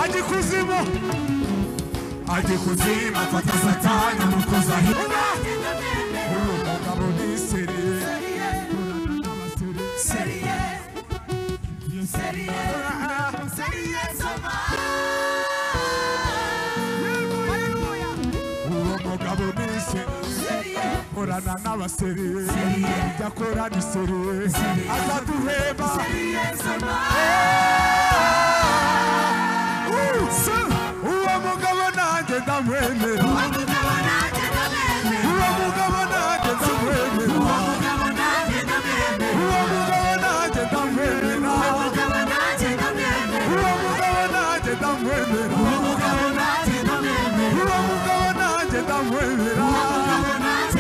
ajya ikuzimu ajya kuzimu afata satani amukoza uba uyu mugabo ni seriye seriye seriye seriye soma Hallelujah. uwo mugabo ni seriye korana n'abaseriye jya korana iseriye azaduhemba Seriye soma Uh, se, uwo mugabo nanjye ndamwemera umugabo nanjye ndamwemera uwo mugabo nanjye ndamwemera umugabo nanjye ndamwemera uwo mugabo nanjye ndamwemera umugabo nanjye ndamwemera uwo mugabo nanjye ndamwemera umugabo nanjye ndamwemera uwo mugabo nanjye ndamwemera umugabo nanjye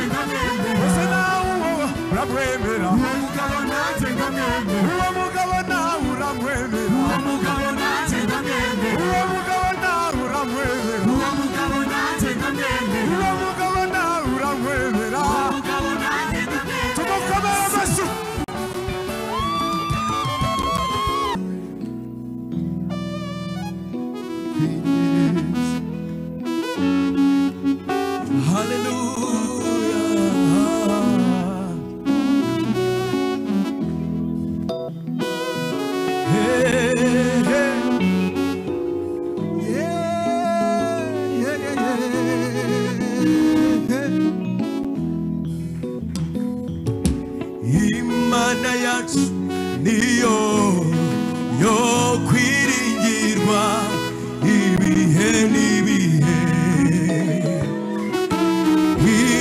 ndamwemera ese nawe uwo uramwemera umugabo nanjye ndamwemera uwo mugabo nawe uramwemera Uwo mugabo nanjye ndamwemera. uwo mugabo nawe uramwemera Uwo mugabo nanjye ndamwemera. uwo mugabo nawe uramwemera Uwo mugabo nanjye ndamwemera. tumukomere amashyi Hallelujah. Hey, hey. Yeah, yeah, yeah, yeah. Imana yacu niyo yo kwiringirwa ibihe n'ibihe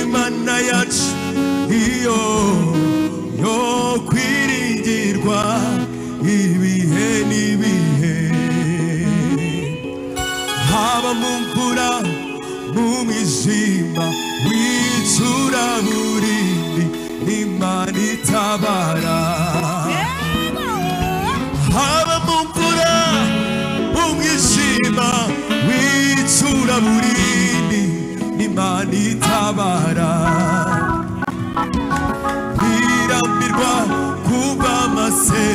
imana yacu iyo yo kwiringirwa ibihe n'ibihe haba mu mvura mu mwijima w'icuraburindi imana itabara haba mu mvura mu mwijima w'icuraburindi imana itabara irambirwa kuba amase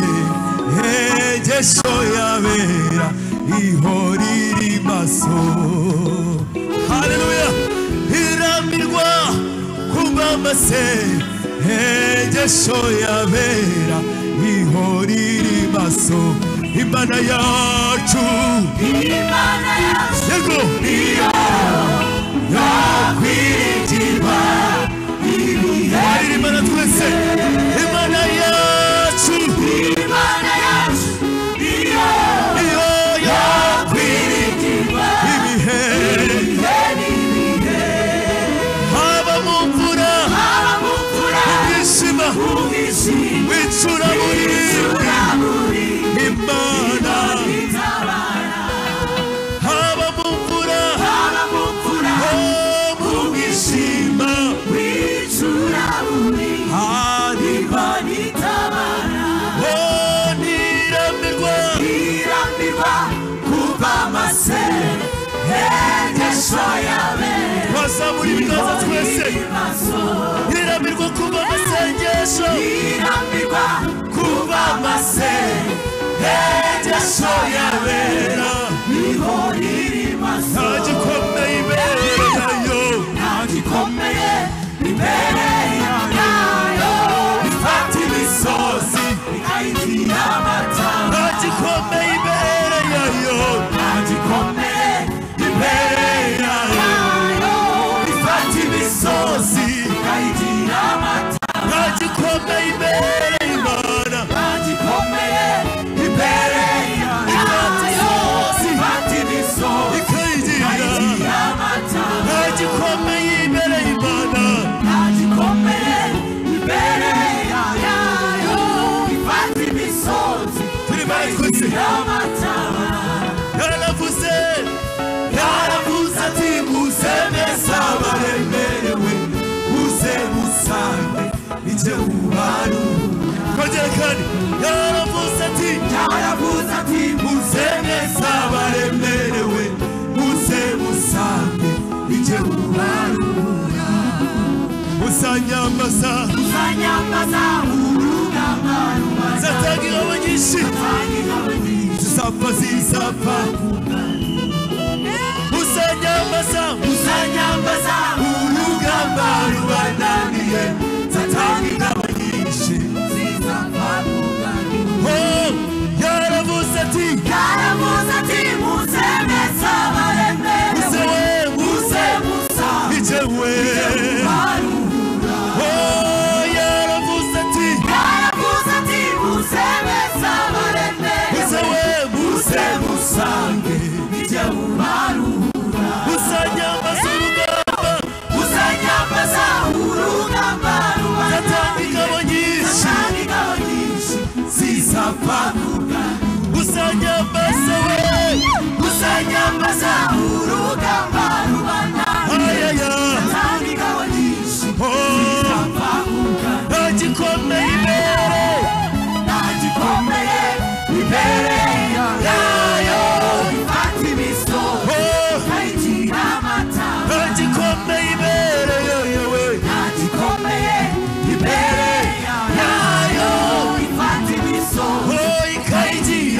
hegesho yabera ihora iri maso haleluya irambirwa kuba amase hegesho yabera ihora iri maso imana yacu Imana yacu yego niyo yakwiringirwa ibihe. hari imana twese imana yacu Imana yacu niyo iyo yakwiringirwa y'ibihe ibihe n'ibihe. haba mu mvura Haba mu mvura, ishima mu mwijima, wicura muri icuraburi, imana Imana itabara. haba mu mvura Haba mu mvura, ho mu ishima wicuraburi, hari Imana itabara. ho niramirwa irambirwa kuva amase hegesho yabera twazamura ibiganza twese ibibazo niramirwa kuba amasengesho irambirwa kuva amase hegesho yabera era niho irimaso nta gikomeye ibere nayo nta gikomeye imbere yayo ifata imisozi ikayigira amata nta gikomeye ibere yayo nta gikomeye imbere yayo ifata imisozi si ikayigira amata nta gikomeye ibere imana nta gikomeye imbere yayo ifata imisozi ikayigira ikayigira amata nta gikomeye imbere y'imana nta gikomeye imbere yayo ifata imisozi turi bari twese ikayigira amata yaravuze yaravuze ati muze neza abaremerewe muze musange ijye mubarura twongere kandi yaravuze ati yaravuze ati muze neza abaremerewe muze musange ijye mubarura musanyambaza uzanyambaza urugamba rubaza zatangira abanyinshi kandi n'abandi zisapfa zisapfa bakugana uzanyambaza uzanyambaza urugamba rubanamiye satani ingabo nyinshi zizavavuga Oh, yaravuze ati yaravuze ati muze mwese abaremerewe muzewe muze musa ni jyewe barura Oh, yaravuze ati yaravuze ati muze mwese abaremerewe muzewe muze muze musange nijye mubarura uzanyambaza urugamba uzanyambaza urugamba satani rubanamiye ingabo nyinshi satani ingabo nyinshi zizapaguka uzanyambaza we uzanyambaza urugamba rubanamiye ayaya satani ingabo nyinshi Oh, zizapaguka nta gikomeye imbere nta gikomeye imbere yayo ifata imisozi Oh, ikayigira amataba nta gikomeye imbere yewe nta gikomeye imbere yayo ifata imisozi Oh, amataba ikayigira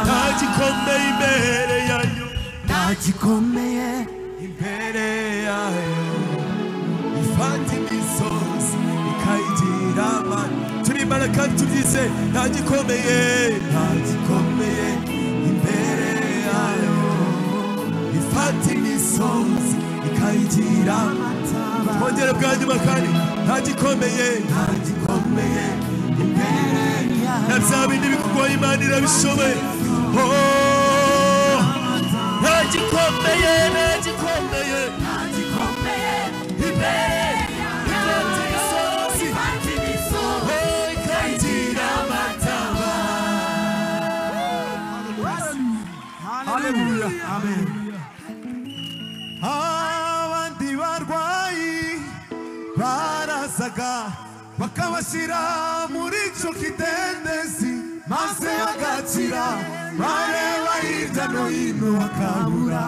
nta gikomeye imbere yewe nta gikomeye imbere yayo ifata twari bane imisozi gusa ikayigira amataba imbere yayo nta gikomeye nta gikomeye imbere yayo ifata imisozi ikayigira amani turimbara kandi tubyize nta gikomeye nta gikomeye imbere yayo ifata imisozi ikayigira amataba twongere bwa nyuma kandi nta gikomeye nta gikomeye imbere yayo na bya bindi bikugoye imana irabishoboye Oh, nta gikomeye nta gikomeye nta gikomeye imbere ifata imisozi ifata imisozi Oh, ikayigira amataba Haleluya. Amen. Abandi barwayi barazaga bakabashyira muri icyo kidendezi maze bagakira bareba hirya no hino bakabura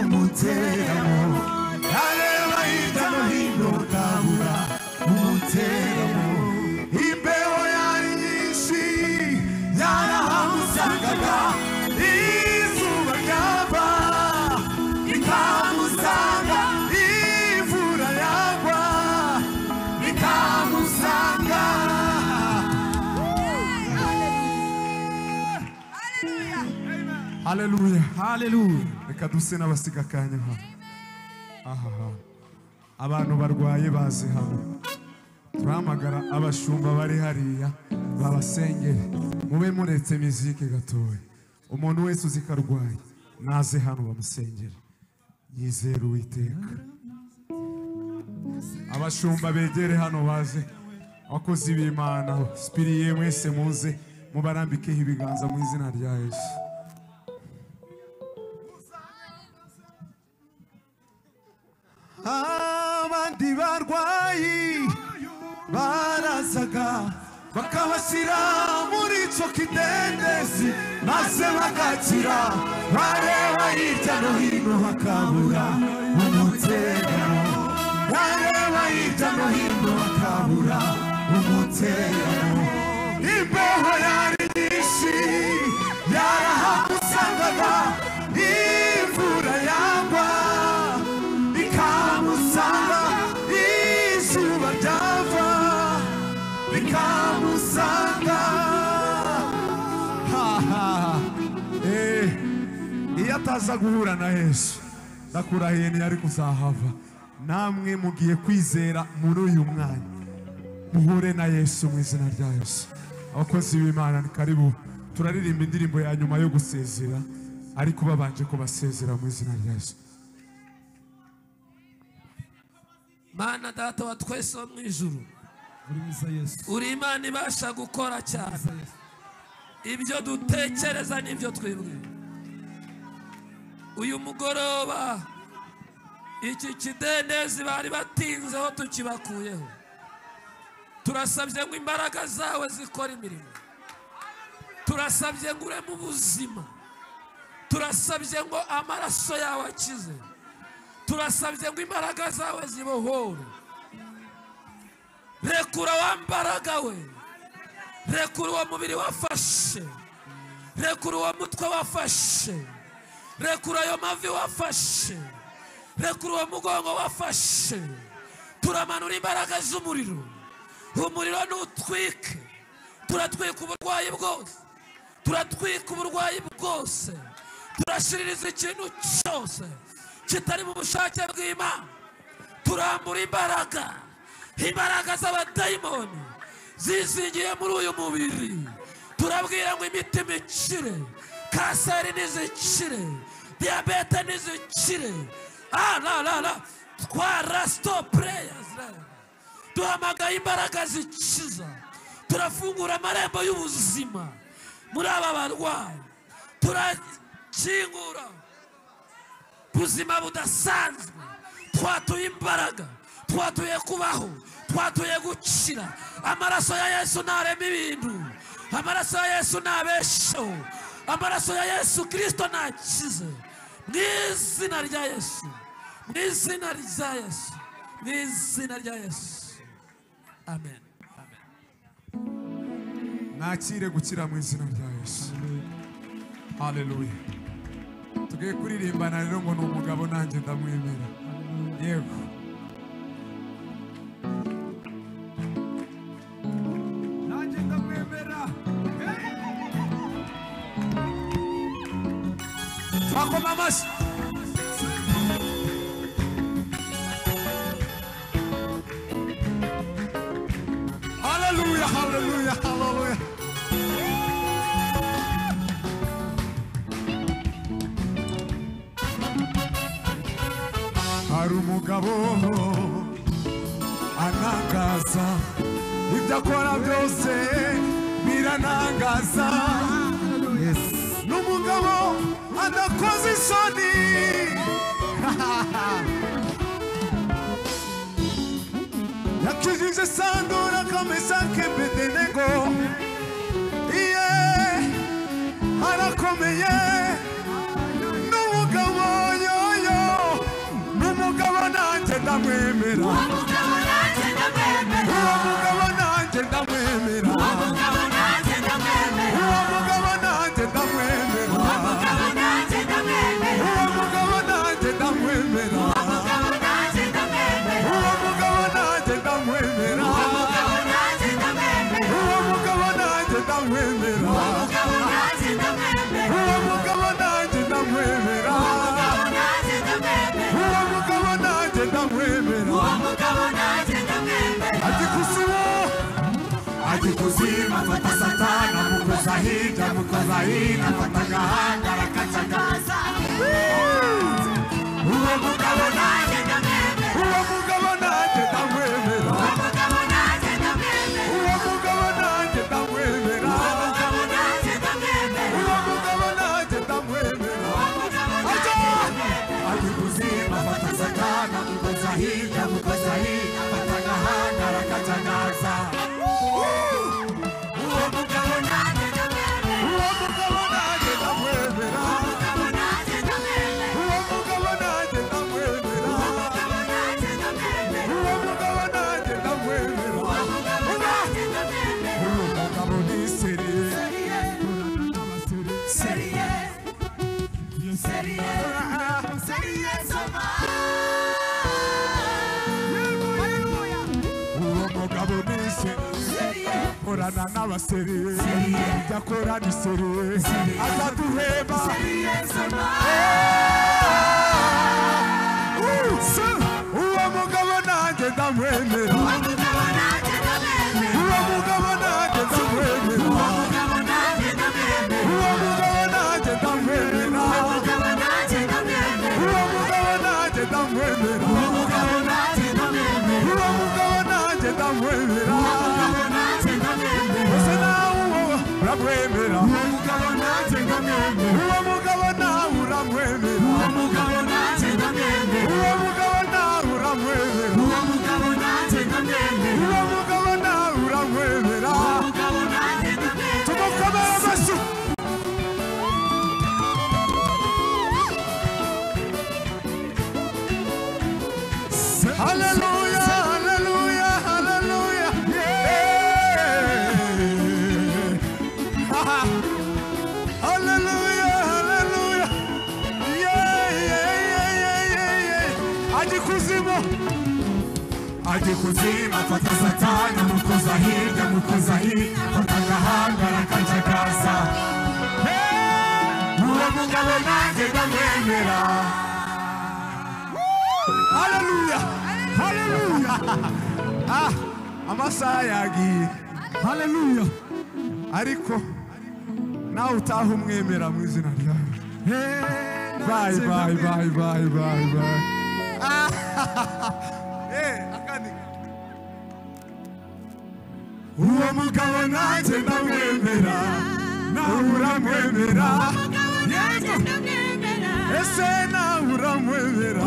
umuteramo bareba hirya no hino bakabura umuteramo imbeho yari nyinshi yarahamusangaga izuba ryava rikamusanga imvura yagwa rikamusanga haleluya haleluya reka duse n'abasiga akanya hano ahaha abantu barwaye baze hamwe turamagara abashumba bari hariya babasengere mube muretse mizike gatoya umuntu wese uzi ko arwaye naze hano bamusengere yizere uwiteka abashumba begere hano baze abakozi b'imana sipiriye mwese muze mubarambikeho ibiganza mu izina rya yesu abandi barwayi barazaga bakabashyira muri icyo kidendezi maze bagakira bareba hirya no hino bakabura umuterano bareba hirya no hino bakabura umuterano imbeho yari nyinshi yarahamusangaga imvura yagwa ikamusanga izuba ryava rikamusanga Ha, ha. Eh, iyo ataza guhura na yesu ndakurahiye ntiyari kuzahava namwe mugiye kwizera muri uyu mwanya muhure na yesu mu izina rya yesu abakozi b'imana ni karibu turaririmba indirimbo ya nyuma yo gusezera ariko babanje ko basezera mu izina rya yesu mana data wa twese wo mu ijuru uri imana ibasha gukora cyane ibyo dutekereza n'ibyo twibwira uyu mugoroba iki kidendezi bari batinzeho tukibakuyeho turasabye ngo imbaraga zawe zikore imirimo turasabye ngo ureme ubuzima turasabye ngo amaraso yawe akize turasabye ngo imbaraga zawe zibohore rekura wa mbaraga we rekura uwo mubiri wafashe rekura uwo mutwe wafashe rekura ayo mavi wafashe rekura uwo mugongo wafashe turamanura imbaraga z'umuriro umuriro nutwike turatwika uburwayi bwose turatwika uburwayi bwose turashiririza ikintu cyose kitari mu bushake bw'imana turambura imbaraga imbaraga z'abadayimoni zizingiye muri uyu mubiri turabwira ngo imitima ikire kanseri nizikire diyabete nizikire ah, la, la, la. twara stop prayers la duhamagaye imbaraga zikiza turafungura amarembo y'ubuzima muri aba barwayi turakingura buzima budasanzwe twatuye imbaraga twatuye kubaho twatuye gukira amaraso ya yesu ntarema ibintu amaraso ya yesu ntabesheho amaraso ya yesu kirisito ntakize mu izina rya yesu mu izina rya yesu mu izina rya yesu amen nakire gukira mu izina rya yesu haleluya tugiye kuririmbana rero ngo ni umugabo nanjye ndamwemera yego nanjye ndamwemera twakoma amashyi haleluya haleluya haleluya hari umugabo anangaza ibyo akora byose biranangaza ni umugabo adakoze isoni yakijije sandura kamesa kebedenego iye arakomeye ni umugabo yoyo ni umugabo nanjye ndamwemera uwo mugabo nanjye ndamwemera uwo mugabo nanjye ndamwemera uwo mugabo nanjye ndamwemera uwo mugabo nanjye ndamwemera uwo mugabo nanjye ndamwemera uwo mugabo nanjye ndamwemera uwo mugabo nanjye ndamwemera ati kusibo ajikuzimu afata satani amukoza hirya amukoza hino afata agahanga arakacagaza uwo mugabo nanjye ndamwemera uwo mugabo nanjye ndamwemera umugabo nanjye ndamwemera uwo mugabo nanjye ndamwemera umugabo nanjye ndamwemera uwo mugabo nanjye ndamwemera umugabo nanjye Aja! ajikuzimu afata satani amukoza hirya amukoza hino afata agahanga arakacagaza uwo mugabo nanjye ndamwemera uwo mugabo nanjye ndamwemera umugabo nanjye ndamwemera uwo mugabo nanjye ndamwemera umugabo nanjye ndamwemera uwo mugabo nanjye ndamwemera uwo mugabo ni seriye uwo mugabo ni seriye korana n'abaseriye jya korana iseriye azaduheba Uh, se- uwo mugabo nanjye ndamwemera uwo mugabo nanjye ndamwemera uwo mugabo nanjye ndamwemera uwo mugabo nanjye ndamwemera uwo mugabo nanjye ndamwemera ese nawe uwo uramwemera uwo mugabo nawe uramwemera uwo mugabo nawe uramwemera uwo mugabo nawe uramwemera tumukomere amashyi Hallelujah, hallelujah, hallelujah. ajya ikuzimu ajya kuzimu afata satani amukoza hirya amukoza hino afata agahanga arakajagaza uwo mugabo nanjye ndamwemera haleluya haleluya ah amasaha yagiye haleluya ariko nawe utaha umwemera mu izina ryawe bayi bayi bayi bayi bayi bayi uwo mugabo nanjye ndamwemera nawe uramwemera mugabo nanjye ndamwemera ese nawe uramwemera